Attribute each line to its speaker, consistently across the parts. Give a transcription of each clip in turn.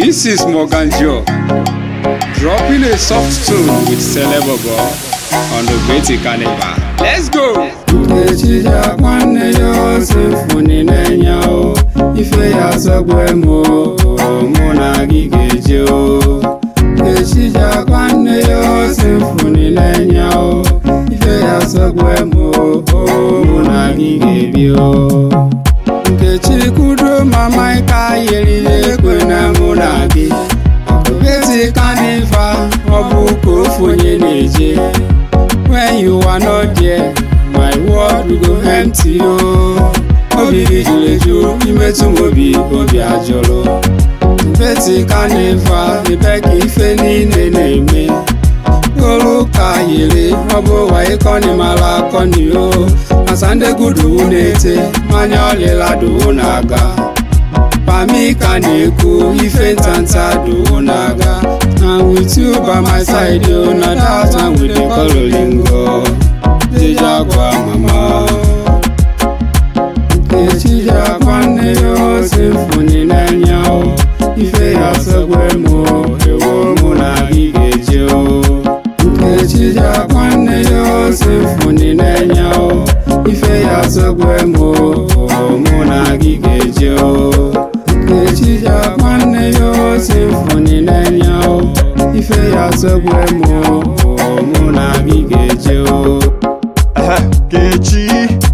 Speaker 1: This is Morgan Joe, dropping a soft tune with Celebobo on the Betty Carnival. Let's go!
Speaker 2: Echija nwanne ya osefuni na-enye o ife ya sọgbe m o mụ na gị ga-eje o Echija nwanne ya osefuni na-enye o ife ya sọgbe m o mụ na gị ga-ebi o Nkechi kudo mama ịka yeri ekwe na mụ na gị Beti kaniva ọ bụ ka ofu onye na-eje When you are not there, my world will go empty o. Obi gị jụrụ eju imetụ m obi obi ajụrụ. Beti kaniva ebe ka ife niile na-eme. Olu ka yiri ọ bụ ụwa ịkọni mara akọni o. Asa ndị gudu na-ete mmanya ọlịla duwu na-aga. Pami ka na-ekwu ife ntanta duwu na-aga. And with you by my side yo na that time we dey call olingo. Deja gwa mama. Nkechi ya nwanne ya o symphony na-enye o. Ife ya sọgbe m o, ewo mụ na gị ga-eje o. Nkechi ya nwanne ya o symphony na-enye o. Ife ya sọgbe m o, mụ na gị ga-eje o. Nkechi ya nwanne ya o symphony na-enye o. Ife ya sọgbe m o, mụ na gị ga-eje o.
Speaker 3: Kechi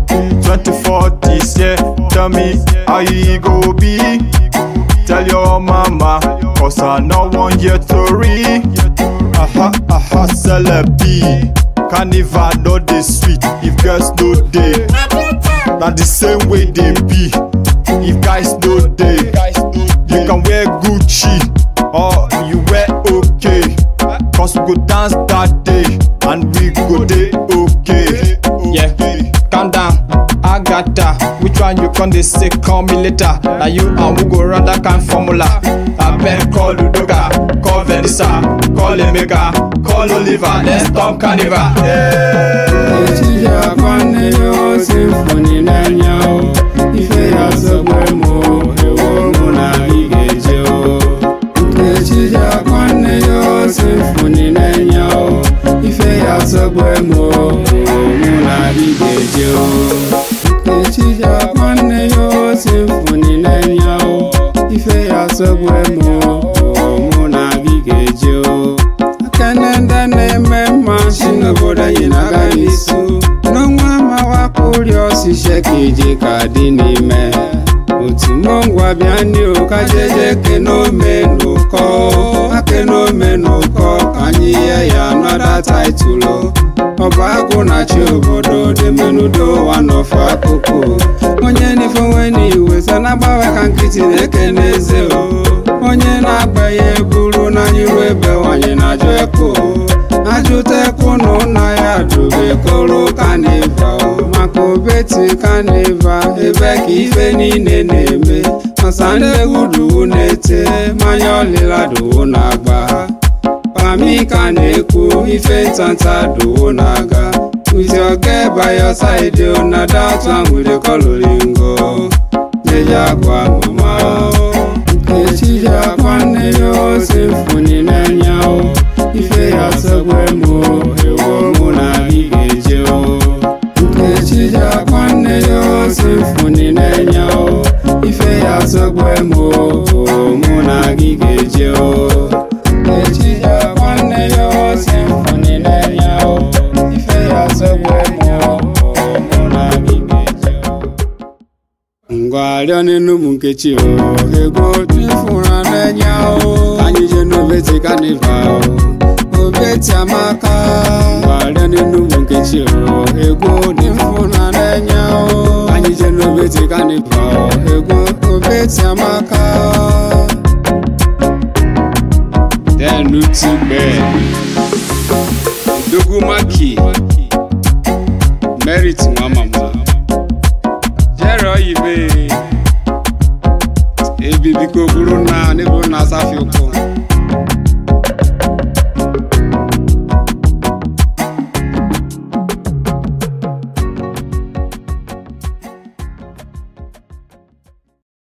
Speaker 3: 24 this year Tell me how you go be Tell your mama Cause I know one year to read Aha, aha, celebi Carnival no dey sweet If girls no dey Na the same way they be If guys no dey You can wear Gucci Or you wear okay Cause we go dance that day And we go dey okay
Speaker 4: Yeah, calm down. I got that. Which one you con dey say call me later? Na you and we go run that kind formula. I bet call Udoka, call Venisa, call Emeka, call Oliver. Let's stop carnival.
Speaker 2: Echi ya nwanne ya o symphony na-enye o ife ya sọgbe m o ewo mụ na gị ga-eje o Echi ya nwanne ya o symphony na-enye o ife ya sọgbe m o mụ na gị ga-eje o Echi ya nwanne ya o symphony na-enye o ife ya sọgbe m o mụ na gị ga-eje o Akene ndị na-eme mma si n'obodo anyị na-agaghị isu n'ọnwa mawakpụri ọsịshe ka ije ka dị n'ime otu mongwa bịa ndị ụka jeje kenome n'ụkọ akenome n'ụkọ ka anyị ye ya nọda taịtụlụ ọba agụ na-achị obodo demenudo ụwa n'ofe akụkụ onye n'ifonwe n'iwe so na-agbawe ka nkịtị na-ekene eze o onye na-agba ya eburu n'anya iru ebe nwanyị na-ajụ ekwu ajụta ekwu na ụna ya dụbe koro kaniva maka obeti kaniva ebe ka ife niile na-eme masa ndị egwu duwu na-ete mmanya ọlịla duwu na-agba pami ka na-ekwu ife ntanta duwu na-aga with your girl by your side o na that one we dey call olingo deja gwa mama o Nkechi ya nwanne ya o symphony na-enye o ife ya sọgbe m o ewo mụ na gị ga-eje o Nkechi ya nwanne ya o symphony na-enye o ife ya sọgbe m o mụ na gị ga-eje o Nkechi ya nwanne ya o symphony na-enye o ife ya sọgbe m o mụ na gị ga-eje o ngwa rịọ n'elu ụmụ nkechi o ego tụfụrụ na-enye o anyị je n'obeti kaniva o obeti amaka ngwa rịọ n'elu ụmụ nkechi o ego tụfụrụ na-enye o anyị je n'obeti kaniva o ego obeti amaka
Speaker 1: Then Utugbe, Dogumaki, Merit Nwamama,